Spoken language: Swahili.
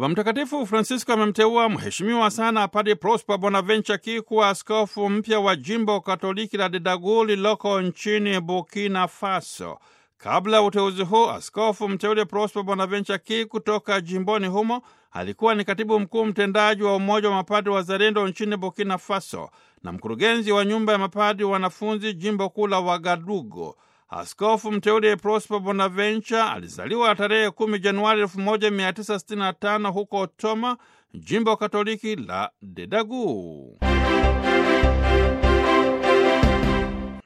Baba Mtakatifu Francisco amemteua mheshimiwa sana Padre Prosper Bonaventure Ki kuwa askofu mpya wa jimbo Katoliki la Dedagu lililoko nchini Burkina Faso. Kabla ya uteuzi huu, askofu mteule Prosper Bonaventure Ki kutoka jimboni humo alikuwa ni katibu mkuu mtendaji wa Umoja wa Mapadri Wazalendo nchini Burkina Faso na mkurugenzi wa nyumba ya mapadri wanafunzi jimbo kuu la Wagadugu. Askofu mteule Prosper Bonaventure alizaliwa tarehe 10 Januari 1965 huko Toma, jimbo Katoliki la Dedagu.